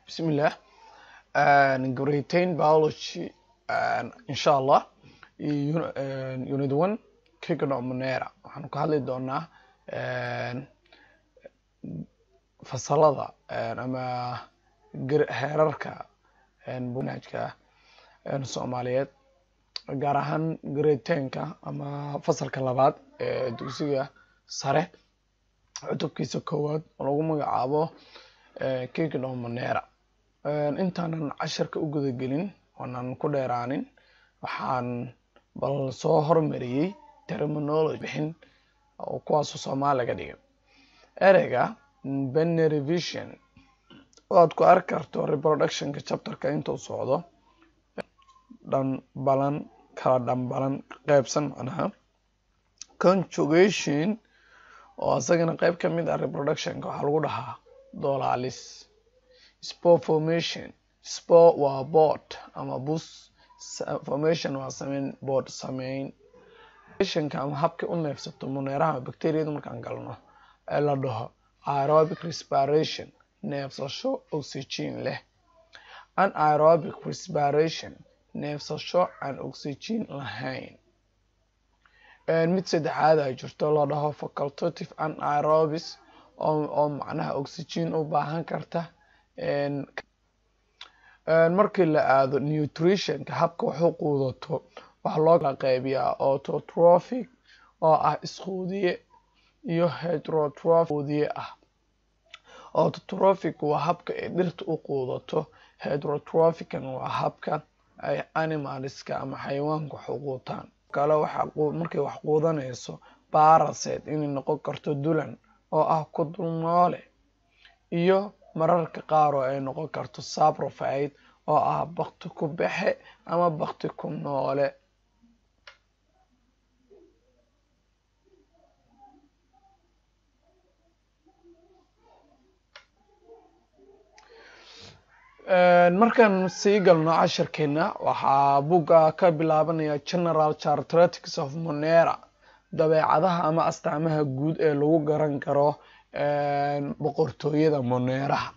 bismillah grade biology insha allah iyo unit one kicnomonera waxaanu ka hadli doonaa fasalada ama heerarka manhajka soomaaliyeed gaar ahaan grade tenka ama fasalka labaad ee dugsiga sare cutubkiisa koowaad oo lagu magacaabo kicnomonera intaanan casharka u gudagelin oonan ku dheeraanin waxaan bal soo hormariyey terminology bixin oo kuwaasu soomaali laga dhigay ereyga binary vision oo aad ku arki karto reproductionka chapterka intuu socdo dhanbalan kala dhanbalan qeybsan macnaha conjugation oo isagana qeyb ka mid ah reproductionka waxaa lagu dhahaa dolaalis spore formation spore waa board ama bus formation waa sameyn board sameyn ka ama habkay u neefsato muneeraha bacteriada markaan galno ee la dhaho aerobic respiration neefsasho oxygen leh anaerobic respiration neefsasho aan oxygen lahayn mid saddexaad ay jirto la dhaho facultative anaerobis oo macnaha oxygen u baahan karta markii la aado nutritionka habka waxu quudato waxaa loo kala qeybiyaa autotrophic oo ah isquudiye iyo heterotrophic quudiye ah autotrophic waa habka ay dhirta u quudato heterotrophican waa habka ay animalska ama xayawaanka wax u quutaan kale markay wax quudanayso baraset inay noqon karto dulan oo ah ku dul noole iyo mararka qaar oo ay noqon karto saprofide oo ah bakti ku baxe ama bakti ku noole markaan sii galno cashirkeena waxaa buga ka bilaabanaya general characteristics of monera dabeecadaha ama astaamaha guud ee lagu garan karo boqortooyada moneeraha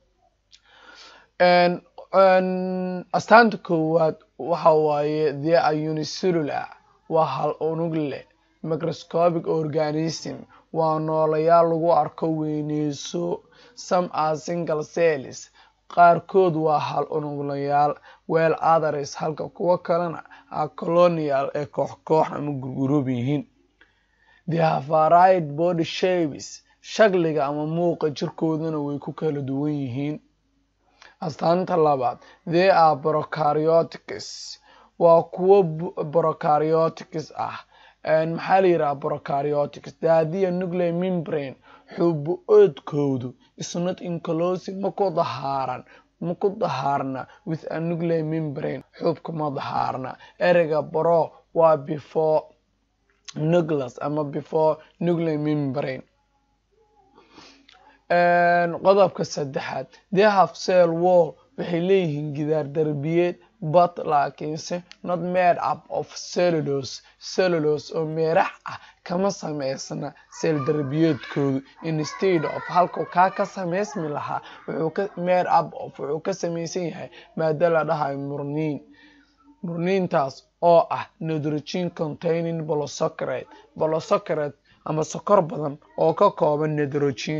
astaanta koowaad waxa waaye the unicellular waa hal unug leh microscopic organism waa noolayaal lagu arko weyneyso some are single cells qaarkood waa hal unuglayaal weel others halka kuwo kalena a colonial ee koox koox ama gurguroob yihiin the havaried body shapes shakliga ama muuqa jirkoodana way ku kala duwan yihiin astaanta labaad they are brocariotics waa kuwo brocariotics ah maxaa la yidhaha brocariotics daadiya nuclear membrane xubo-oodkoodu isnot inclosive maku dahaaran maku dahaarna with a nuclear membrane xubka ma dahaarna ereyga bro waa before nucleus ama before nuclear membrane qodobka saddexaad they have cell wall waxay leeyihiin gidaar darbiyeed but laakiinse not made up of cellulos cellulos oo meerax ah kama sameysna seel darbiyeedkoodu instead of halkuu kaa ka sameysmi lahaa wuxuu ka made up of wuxuu ka sameysan yahay maado la dhahayo murniin murniintaas oo ah nitrogen containing bolosocrate bolosocrate ama sokor badan oo ka kooban nitrogen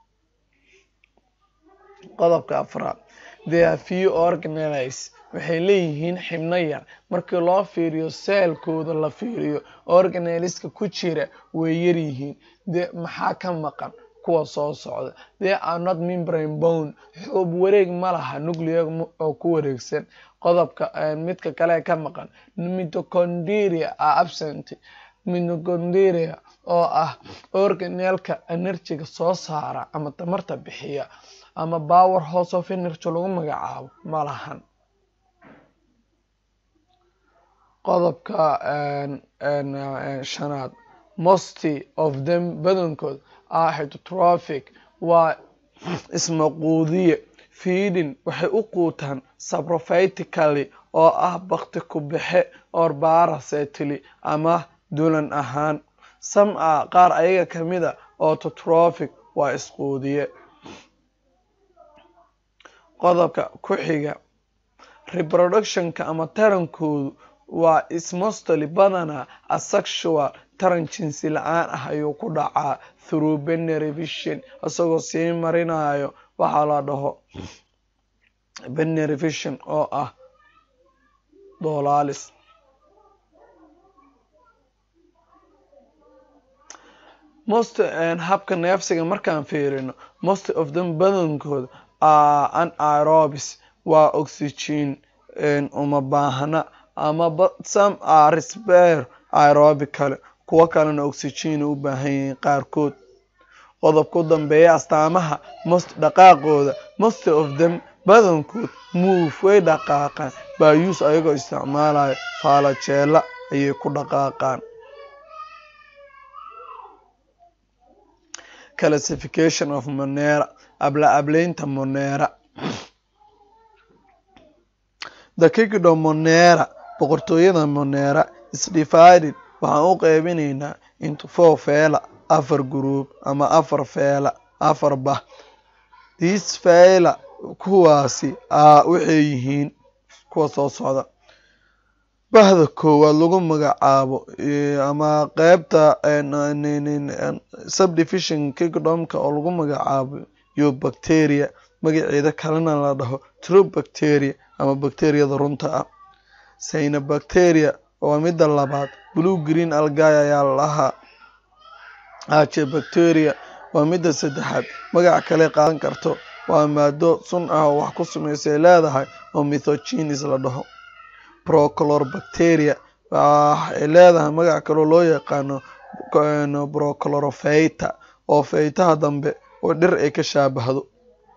qodobka afraad the are few organelles waxay leeyihiin xibno yar markii loo fiiriyo seelkooda la fiiriyo organelska ku jira way yaryihiin de maxaa ka maqan kuwa soo socda they are not membrane bone xuub wareeg ma laha nuclear oo ku wareegsan qodobka midka kale ka maqan mitoconderia are absent mitoconderia oo ah organelka enerjiga soo saara ama tamarta bixiya ama power house of energy lagu magacaabo ma lahan qodobka shanaad mosty of them badankood are heterotrophic waa ismaquudiye feeding waxay u quutaan saprophytically oo ah bakti ku baxe or barasetly ama dulan ahaan some a qaar ayaga kamida autotrophic waa isquudiye qodobka ku xiga reproductionka ama tarankoodu waa ismostly badanaa asexual taran jinsi la-aan ah ayuu ku dhacaa through binary vision isagoo sii marinayo waxaa la dhaho binary vision oo ah doolaalis most habka neefsiga markaan fiirino most of them badankooda are anaerobis waa oxygen uma baahna ama some are spare aerobic kale kuwo kalena oxygen u baahan yihiin qaarkood qodobka u dambeeya astaamaha most dhaqaaqooda most of them badankood move way dhaqaaqaan bayus ayagoo isticmaalayo faalajeela ayay ku dhaqaaqaan classification of monera abla ableynta monera the kingdom monera boqortooyada monera is divided waxaan u qeybinaynaa into four feela afar group ama afar feela afar bah these feela kuwaasi a waxay yihiin kuwa soo socda bahda koowaad lagu magacaabo ama qeybta subdivision kingdomka oo lagu magacaabo yo bacteria magaceeda kalena la dhaho true bacteria ama bacteriyada runta ah sayna bacteria waa midda labaad blue green algay ayaa lahaa aje bacteria waa midda saddexaad magac kale qaadan karto waa maado sun ah oo wax ku sameysay leedahay oo mithogenes la dhaho proclor bacteria waxay leedahay magac kaloo loo yaqaano proclorophyta oo feytaha dambe oo dhir ay ka shaabahdo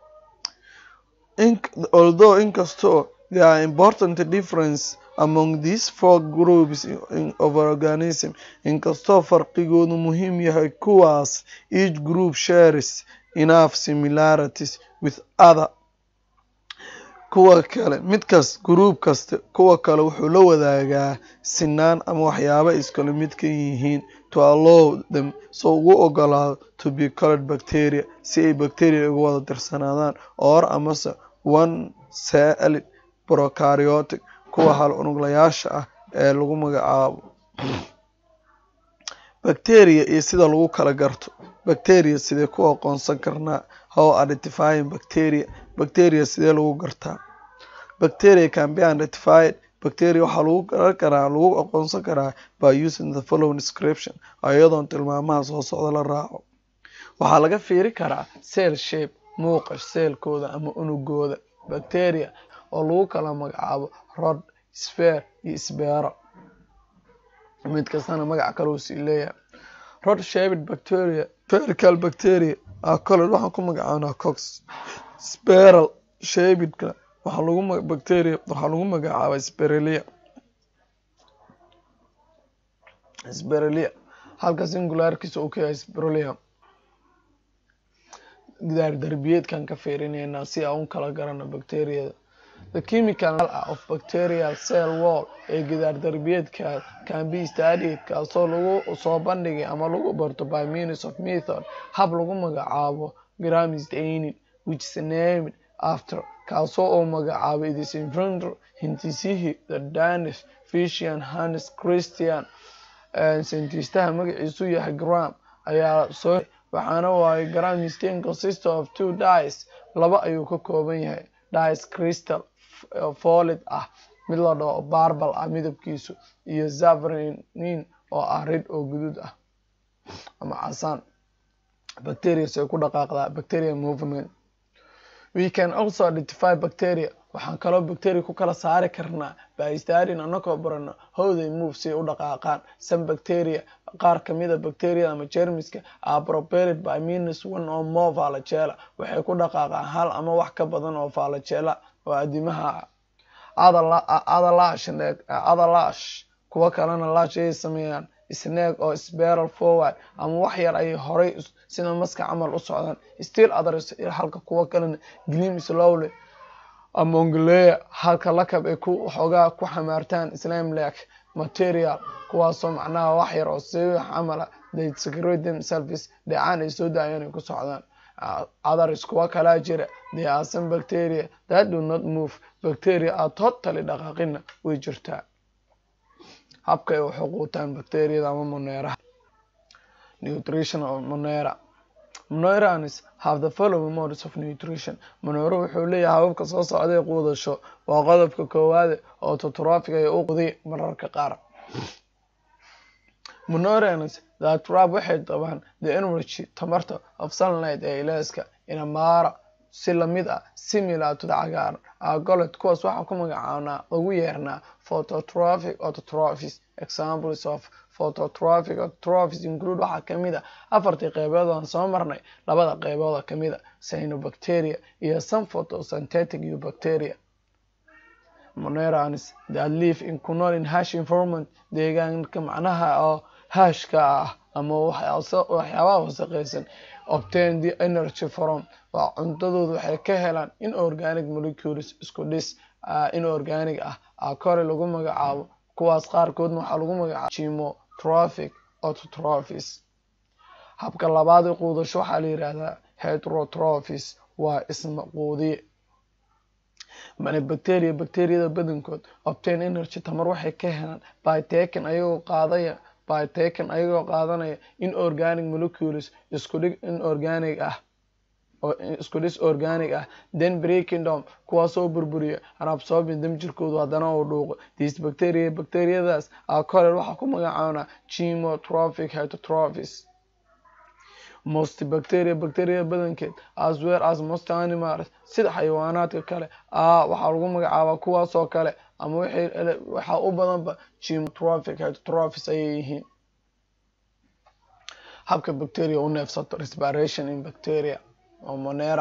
although inkastoo there are important difference among these four groups of organism inkastoo farqigoodu muhiim yahay kuwaas each group shares enough similarities with other kuwa kale midkas group kasta kuwa kale wuxuu la wadaagaa sinaan ama waxyaaba iskale mid ka yihiin to allow them so ugu ogolaado to be colored bacteria si ay bacteria uga wada tirsanaadaan or amase one celled prokaryotic kuwa hal unuglayaasha ah ee lagu magacaabo bacteria iyo sida lagu kala garto bacteria sidee ku aqoonsan karnaa how identifying bacteria bacteria sidee lagu gartaa bacteria can be identified bacteria waxaa lagu garan karaa lagu aqoonsan karaa by using the following description iyadoon tilmaamaha soo socda la raaco waxaa laga fiiri karaa cell shape muuqa seelkooda ama unugooda bacteria oo lagu kala magacaabo rod sphere iyo sbero mid kastana magac kalou sii leeyahay rod shaped bacteria spherical bacteria acolet waxaan ku magacaabnaa cox speral shapedka waxaa lagu bacteria waxaa lagu magacaabaa sperelia sperelia halka singularkiisa uu ka yahay sperelia gidaar darbiyeedkan ka fiirineynaa si aan u kala garano bacteriyada the chemical of bacterial cell wall ee gidaar darbiyeedka can be studied kaasoo lagu soo bandhigay ama lagu barto by means of method hab lagu magacaabo gram staining which is named after kaasoo oo magacaabay this inventor hintisihii the danish fishian hannes christian scientistaha magaciisu yahay gram ayaa soo waxaana waaye gram stain consist of two dies laba ayuu ka kooban yahay dies crystal folid ah mid la dhaho barbal ah midabkiisu iyo zavrinin oo ah rid oo guduud ah ama casaan bacterias ay ku dhaqaaqdaa bacteria movement we can also identify bacteria waxaan kaloo bacteria ku kala saari karnaa by studying anakoo barano how they move si ay u dhaqaaqaan some bacteria qaar kamida bacteriada ama jermiska are propelled by means one or more flagella waxay ku dhaqaaqaan hal ama wax ka badan oo flagella oo adimaha other lash kuwo kalena lash ayay sameeyaan snag oo spiral forward ama wax yar ayay horay sida maska camal u socdaan still others halka kuwo kalena glim slowly amonglea halka lakab ay ku waxoogaa ku xamaartaan islam lake material kuwaasoo macnaha wax yar oo si camala they secrete themselves dhecaan ay soo daayaan ay ku socdaan others kuwa kalaa jira there are some bacteria that do not move bacteria are totally dhaqaaqina way jirtaa habka ay waxu quutaan bacteriyada ama moneeraha nutrition of monera monerans have the following modes of nutrition monero wuxuu leeyahay hababka soo socday quudasho waa qodobka koowaade oo totrofic ay u quday mararka qaar monerans that trap waxay qabaan the energy tamarta of sunlight ee ilaaska inamara si lamid ah similar to the cagaaran agoled kuwaas waxaa ku magacaabnaa lagu yeernaa phototrophic autotrophies examples of phototrophic autotrophies include waxaa kamid a afartii qeybood aan soo marnay labada qeybooda kamid a cyanobacteria iyo some photosynthetic eubacteria monerans that live in ku nool in hash informant deegaanka macnaha oo hashka ah ama waxyaabaha wasaqeysan obtain the energy from waa cuntadooda waxay ka helaan in organic molecules isku dhis in organic ah a kore lagu magacaabo kuwaas qaarkoodna waxaa lagu magacaabo gimotrophic autotrophies habka labaad ee quudasho waxaa la yihahdaa heterotrophies waa isma quudiye mane bacteria bacteriyada badankood obtain energy tamar waxay ka helaan by taken ayagoo qaadaya by taken ayagoo qaadanaya in organic molecules isku dhig in organic ah isku dhis organic ah then breaking down kuwaasoo burburiya an absorbing dam jirkoodu haddana uu dhuuqo these bacteria bacteriyadaas a colel waxaa ku magacaabnaa gimotrophic heterotrophies most bacteria bacteria badankeed as well as most animals sida xayawaanaadka kale a waxaa lagu magacaabaa kuwaasoo kale ama waxaa u badanba gimotrophic heterotrophies ayay yihiin habka bacteria u neefsato respiration in bacteria oo monera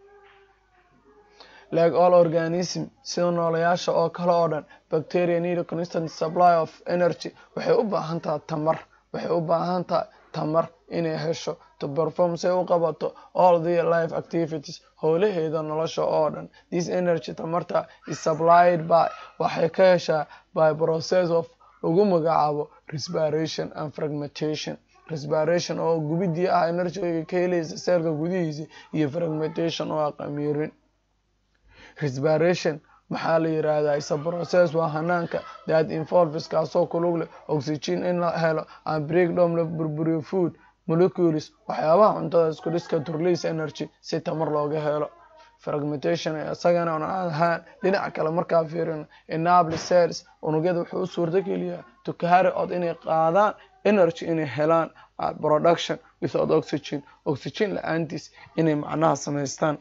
like all organism sida noolayaasha oo kale oo dhan bacteria need a constant supply of energy waxay u baahan tahay tamar waxay u baahan tahay tamar inay hesho to perform say u qabato all the life activities howlaheeda nolosha oo dhan this energy tamarta is supplied by waxay ka heshaa by process of lagu magacaabo respiration and fragmentation respiration oo gubidii ah energyga ka helaysa seelka gudihiisa iyo fragmentation oo ah qamiirin respiration maxaa la yiraahdaa isa process waa hanaanka that involves kaasoo kulug leh oxygen in la helo and breakdown la burburiyo food molecules waxyaabaha cuntada isku dhiska to release energy si tamar looga helo fragmentation isagana on ahaan dhinaca kale markaa fiirino enable cells unugyada wuxuu u suurta geliyaa to carry out inay qaadaan energy inay helaan production without oxygen oxygen la-aantiis inay macnaha samaystaan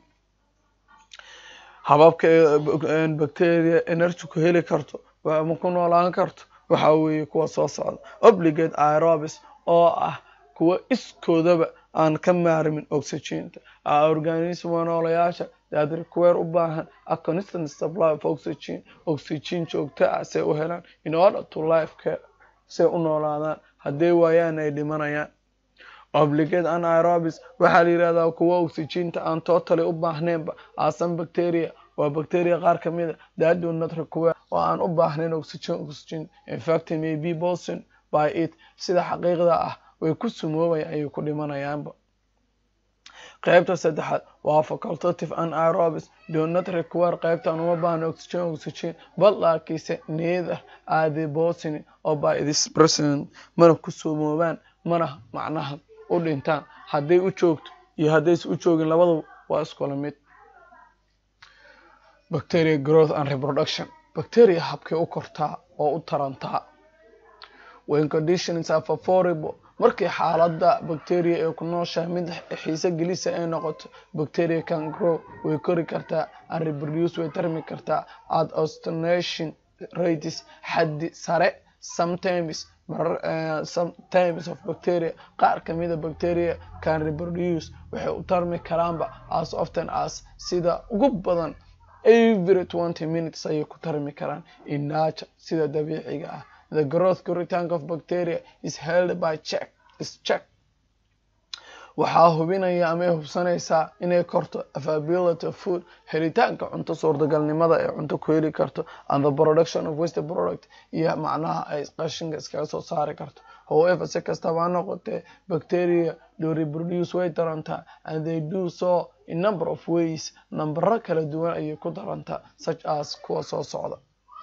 hababka bacteria energy ku heli karto ama ku noolaan karto waxaa weeye kuwa soo socda obligate aerobis oo ah kuwa iskoodaba aan ka maarmin oxygenta organism waa noolayaasha that require u baahan a constant supply of oxygen oxygen joogta ah say u helaan in order to life care say u noolaadaan hadday waayaan ay dhimanayaan obligate anaerobis waxaa la yihahdaa kuwa oxygenta aan totally u baahneenba asan bacteria waa bacteria qaar kamid a that do not require oo aan u baahnayn oxygen oxygen infact may be boson by it sida xaqiiqda ah way ku sumoobayaan ayay ku dhimanayaanba qaybta saddexaad waa facultative anaerobis do not require qaybtaan uma baahna oxygen oxygen bal laakiinse neither are the bosony oo by this person mana ku sumoobaan mana macnaha u dhintaan hadday u joogto iyo haddayse u joogin labadaba waa iskula mid bacteria growth and reproduction bacteria habkay u kortaa oo u tarantaa when conditions are favorable markii xaalada bacteria ee ku nooshahay mid xiise gelisa ay noqoto bacteria can grow way kori kartaa and reproduce way tarmi kartaa at ostination rates xaddi sare sometimes uh, some types of bacteria qaar kamida bacteria can reproduce waxay u tarmi karaanba as often as sida ugu badan every twenty minutes ayay ku tarmi karaan in nature sida dabiiciga ah the growth koritaanka of bacteria is held by check is check waxaa hubinaya amay hubsanaysaa inay korto availability of food helitaanka cunto suurtagalnimada ee cunto ku heli karto and the production of waste product iyo macnaha ay qashinka iskaga soo saari karto however si kastaba ha noqotee bacteria do reproduce way tarantaa and they do so in number of ways nambaro kala duwan ayay ku tarantaa such as kuwa soo socda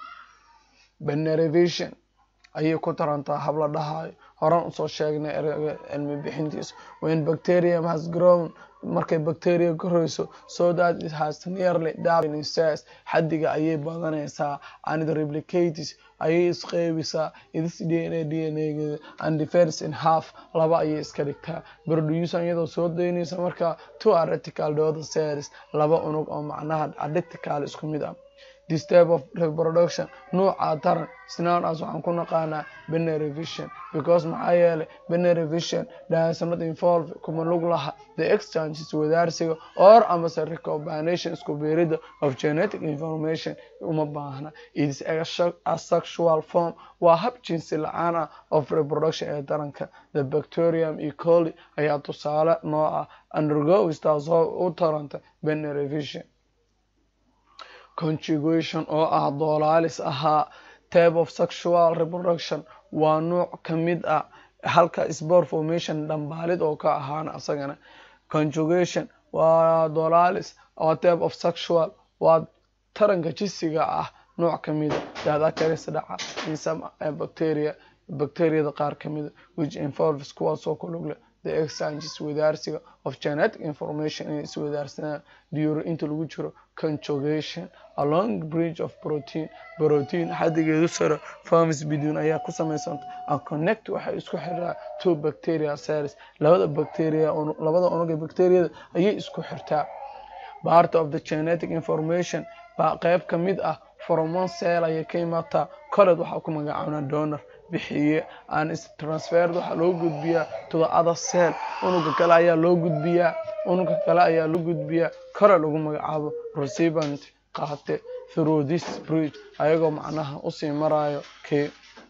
benerivation ayay ku tarantaa habla dhahayo horan usoo sheegnay ereyga cilmi bixintiisa when bacterium has grown markay bacteria korayso so that it has nearly doubled in size xaddiga ayay badanaysaa and it replicates ayay isqeybisaa its dna dnageeda and divides in half laba ayay iska dhigtaa producer iyadoo soo daynaysa markaa two article dooda cells laba unug oo macnaha adictical isku mid ah this type of reproduction nuuca taran isnaan as waxaan ku naqaanaa binary vision because maxaa yeelay binary vision does not involve kuma lug laha the exchanges wadaarsiga or amase recombination isku beerida of genetic information uma baahna it is a sexual form waa hab jinsi la-aan ah of reproduction ee taranka the bacterium e coli ayaa tusaale noo ah undergoes taasoo u taranta binary vision conjugation oo ah doolaalis ahaa type of sexual reproduction waa nuuc ka mid ah halka spore formation dhambaalid oo ka ahaana asagana conjugation waa doolaalis waa type of sexual waa taranka jisiga ah nuuc ka mida daada karis dhaca in some bacteria bacteriada qaar ka mida which involves kuwaasoo ku lug leh the exchanges wadaarsiga of genetic information inay iswadaarsanaan duro inta lagu jiro conjugation along bridge of protein protein xadigeedu sare forms bidun ayaa ku samaysanta and connect waxay isku xiraa two bacteria cells labada bacteria labada unuga bacteriada ayay isku xirtaa part of the genetic information baa qeyb ka mid ah from one cell ayay ka imaataa colled waxaa ku magacaabnaa donor bixiye aan transfered waxaa loo gudbiyaa to the other cell unuga kale ayaa loo gudbiyaa unuga kale ayaa loo gudbiyaa kore lagu magacaabo recipient qaate through this bridge ayagoo macnaha usii marayo k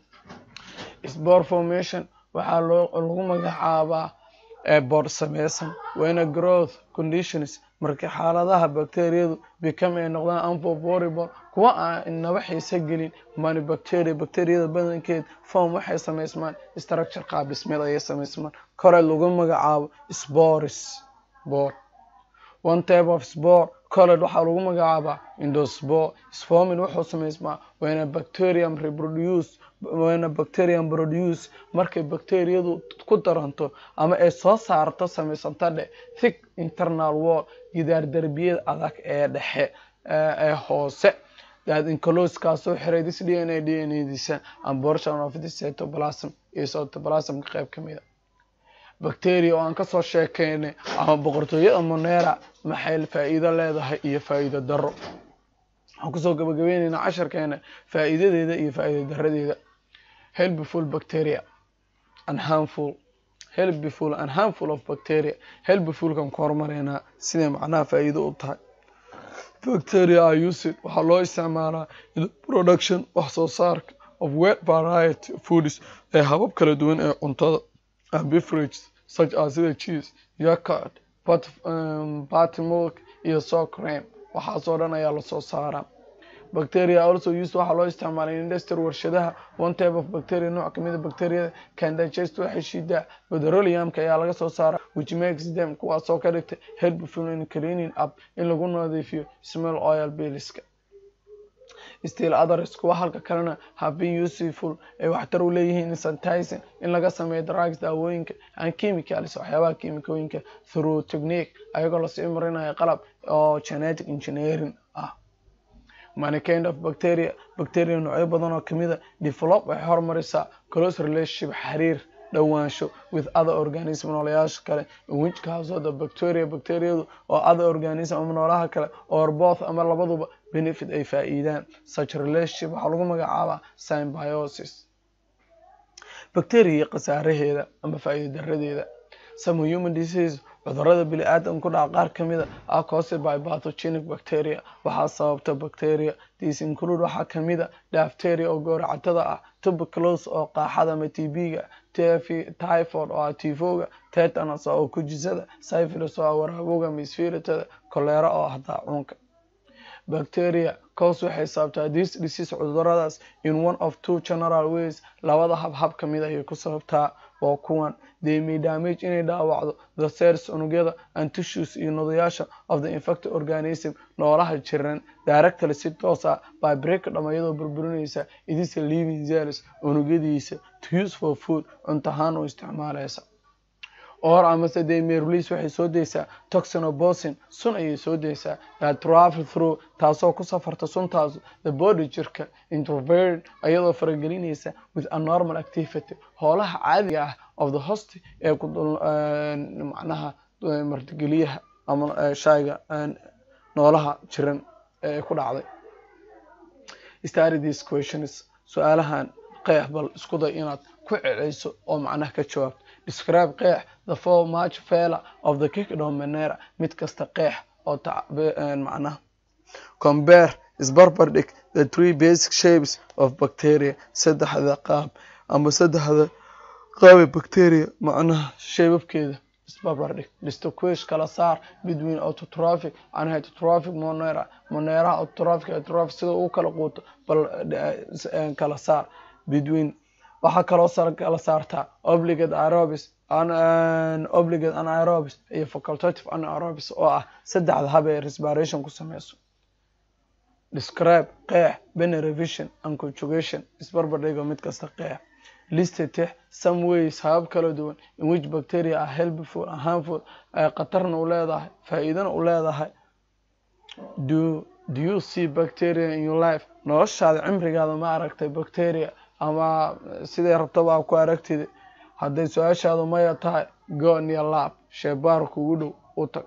spore formation waxaa loo lagu magacaabaa boor sameysan wayna growth conditions markii xaaladaha bacteriyadu become ay noqdaan unfavorable kuwa aan inaba xiise gelin mani bacteria bacteriyada badankeed form waxay samaysmaan structure qaab dhismeed ayay samaysmaan kore lagu magacaabo spores bor one type of spore colled waxaa lagu magacaabaa indospore sformin wuxuu samaysmaa wayna bacterium reproduce wayna bacterium produce markay bacteriyadu ku daranto ama ay soo saarto samaysanta dhe thick internal wall gidaar derbiyada adag ee dhexe ee hoose that inclose kaasoo xiray this d n a d n a diisa and portion of the cytoplasm iyo cytoplasmka qayb ka mida bacteria oo aan kasoo sheekeynay ama boqortooyada monera maxay faa-iido leedahay iyo faa-iido daro waxaan kusoo gabagabayneynaa casharkeena faa-iidadeeda iyo faa-iido daradeeda helpful bacteria and harmful helpful and harmful of bacteria helpfulkan ku horumareynaa siday macnaha faa-iido u tahay bacteria are used waxaa loo isticmaalaa in production wax soo saarka of wet variety foods ee habab kala duwan ee cuntada and beverages such as sida cheese yogurt but um, party milk iyo so cream waxaasoo dhan ayaa lasoo saaraa bacteria also used waxaa loo isticmaalay industry warshadaha one type of bacteria nooc kamida bacteriada can digest waxay shiidaa petroleumka ayaa laga soo saara which makes them kuwaasoo ka dhigtay helpful in cleaning up in lagu nadiifiyo small oil biliska still others kuwa halka kalena have been useful ay waxtar u leeyihiin sanitizing in laga sameeyo drugs daawooyinka and chemicals waxyaabaha kiimikooyinka through technique ayagoo lasii marinayo qalab oo genetic engineering ah many kind of bacteria bacteria noocyo badan oo kamida develop waxay horumarisaa close relationship xiriir dhowaansho with other organism noolayaasha kale which kaasoo the bacteria bacteriadu oo other organism ama noolaha kale or both ama labaduba benefit ay faa-iidaan such relationship waxaa lagu magacaabaa symbiosis bacteria iyo khasaaraheeda ama faa-iida daradeeda some human disease cudurada bili aadam ku dhaca qaar kamida are caused by pathogenic bacteria waxaa sababta bacteria this include waxaa kamida dafteria oo gowracatada ah tuberculosis oo qaaxada ama tb-ga typhoid oo ah tifoga tetanus oo kujisada syphilis oo ah waraabowga misfiritada kolera oo ah daacuunka bacteria cause waxay sababtaa this disease cuduradaas in one of two general ways labada hab hab ka mid ayay ku sababtaa waa kuwan they may damage inay dhaawacdo the cells unugyada and tissues iyo nodayaasha of the infected organism noolaha jiran directly si toos ah by break dhama iyadoo burburinaysa idisa living cells unugyadiisa to use for food cuntahaan u isticmaalaysa or amase they may release waxay soo deysaa toxinobosin sun ayay soo deysaa that travel through taasoo ku safarta suntaas the body jirka introvert ayadoo faragelinaysa with a normal activity hoolaha caadiga ah of the host ee ku macnaha martigeliyaha ama shayga noolaha jiran ee ku dhacday study these questions su-aalahan qeex bal isku day inaad ku celeyso oo macnaha ka jawaabto describe qeex the four march failure of the kingdom manera mid kasta qeex oo macnaha compare isbarbar dhig the three basic shapes of bacteria saddexda qaab ama saddexda qaabe bacteria macnaha shaybabkeeda isbarbar dhig distinguish kala saar between autotrophic and heterotrophic monera moneraha autotrophic heterotrophic sida uu kala quuto bal kala saar between waxaa kaloo kala saartaa obligate aerobis obligate anaerobis iyo facultative anaerobis oo ah saddexda hab ee respiration ku sameyso describe qeex bene revision and conjugation isbarbar dhigo mid kasta qeex listetix some ways habab kala duwan in which bacteria are helpful and harmful ay khatarna u leedahay faa-iidana u leedahay do do you see bacteria in your life noloshaada cimrigaada ma aragtay bacteria ama siday rabtaba ku aragtida hadday su-aashaadu maya tahay go near lab sheebaar kugu dhow u tag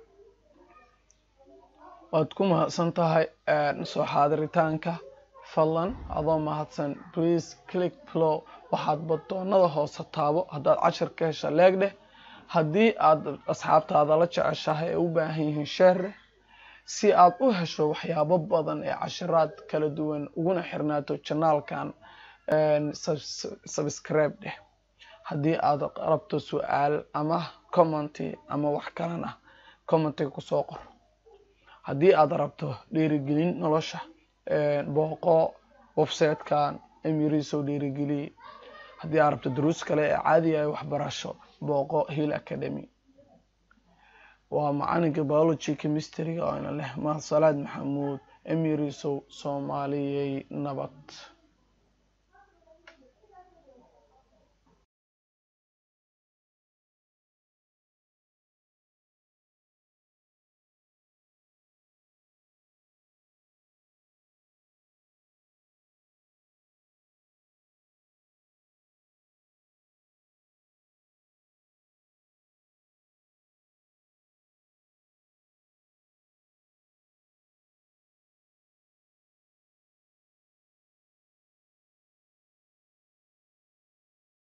waad ku mahadsan tahay soo xaadiritaanka fadlan adoo mahadsan please click plow waxaad badoonada hoose taabo haddaad cashar ka hesha leeg dheh haddii aad asxaabtaada la jeceshahay ee u baahan yihiin sheerre si aad u hesho waxyaabo badan ee cashiraad kala duwan uguna xirnaato janaalkan subscribe dheh haddii aad rabto su-aal ama commenty ama wax kalena commentiga kusoo qor haddii aad rabto dhiirigelin nolosha booqo websitekan emirisow dhiirigeliye haddii aad rabto duruus kale ee caadiga ay waxbarasho booqo hill academy waa macalinka biology chemistryga oo ina leh mahad salaad maxamuud emirisow soomaaliyey nabad